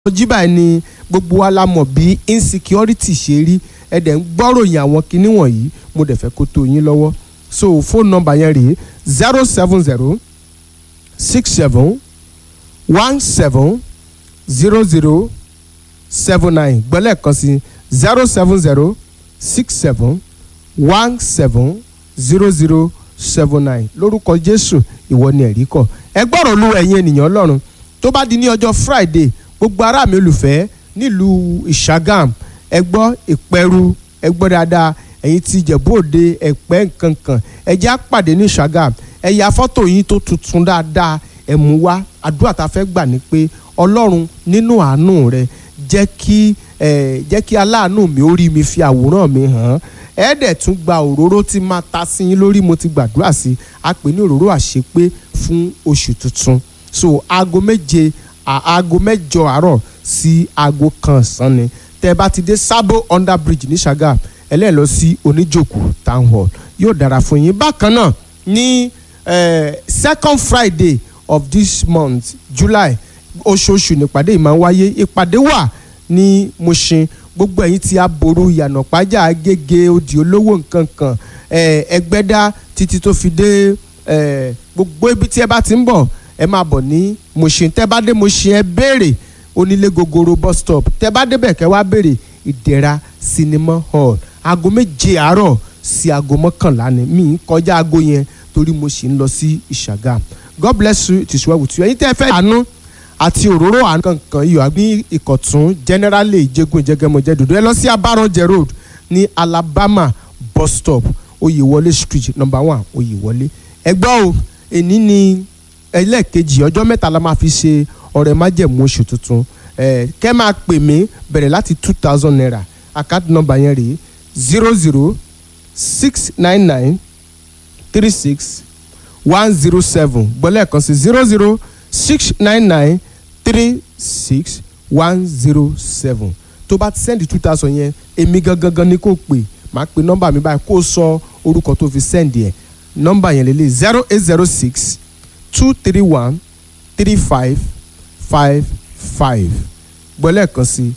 jí báyìí ni gbogbo wa la mọ̀ bí insecurity ṣe rí ẹ dẹ̀ ń gbọ́ròyìn àwọn kinní wọ̀nyí mo dẹ̀ fẹ́ kó tó yín lọ́wọ́ so phone number yẹn rèé zero seven zero six seven one seven zero zero seven nine gbọ́lẹ̀ kan sí zero seven zero six seven one seven zero zero seven nine lórúkọ Jésù ìwọ ni ẹ̀rí kọ̀ ẹ gbọ́rọ̀ lu ẹ̀yin ènìyàn Ọlọ́run tó bá di ní ọjọ́ Friday gbogbo ará mi olùfẹ́ nílùú ìṣàgàm ẹ gbọ́ ìpẹ́rù ẹ gbọ́ dáadáa ẹ̀yin ti Ìjẹ̀bú Òde ẹ̀pẹ́ nkankan ẹ jẹ́ àpàdé ní ìṣàgàm ẹ ya fọ́tò yín tó tuntun dáadáa ẹ mú wá àdúrà tá a fẹ́ gbà ní pé Ọlọ́run nínú àánú rẹ jẹ́ kí ẹ jẹ́ kí aláàánú mi ó rí mi fi àwòrán mi hàn ẹ dẹ̀ tún gba òróró tí máa ta sí yín lórí mo ti gbàdúrà sí a pè ní òróró àṣepé fún oṣù tuntun so aago méje aago mẹ́jọ àárọ̀ sí aago kan ọ̀sán ni tẹ́ bá ti dé Sabo under bridge ní Ṣàgàm ẹlẹ́ẹ̀ lọ sí oníjòkó town hall yóò dára fún yín bákan náà ní second Friday of this month July oṣooṣù nípàdé yìí máa ń wáyé ìpàdé wà ní Mushin gbogbo ẹ̀yin tí aboru ìyànà pàjá agége odi olówó nǹkan kan ẹgbẹ́dá títí tó fi dé gbogbo ibi tí ẹ bá ti ń bọ̀ ẹ máa bọ̀ ní Mushin tẹ́ bá dé Mushin ẹ béèrè onílé gogoro bus stop tẹ́ bá débẹ̀ kẹ́ wá béèrè ìdẹ̀ra cinema hall aago méje àárọ̀ sí aago mọ́kànlá ni mi ń kọjá aago yẹn torí mo sì ń lọ sí ìṣàgàm God bless you it is well with you ẹ̀yin tẹ́ fẹ́ àánú àti òróró àánú kankan iyọ̀ àbí ìkọ̀tún generally ìjẹ́gun ìjẹ́gẹ́mọ̀jẹ́ dòdò ẹ lọ sí abaranjẹ road ní Alabama bus stop Oyèwọlé street number one Oyèwọlé ẹ gbọ́ o èní ni ẹlẹ́ẹ̀kejì ọjọ́ mẹ́ta la máa fi ṣe ọrẹ májẹ̀mú oṣù tuntun ẹ kẹ́ máa pè mí bẹ̀rẹ̀ láti two thousand naira account number yẹn rèé zero zero six nine nine three six one zero seven gbọ́lẹ̀ kan sí zero zero six nine nine three six one zero seven tó bá ti sẹ́ndì two thousand yẹn èmi gangan ni kò pè máa pe nọ́mbà mi báyìí kó o sọ orúkọ tó fi sẹ́ndì ẹ̀ nọ́mbà yẹn lélẹ̀ zero eight zero six two three one three five five five gbọ́lẹ̀ kan sí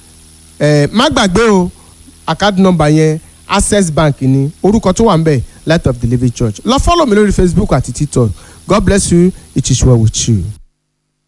ẹ má gbàgbé o account number yẹn access bank ni orúkọ tó wà ń bẹ̀ light of the living church lọ fọ́lọ̀ mi lórí facebook àti tiktok god bless you it is well with you.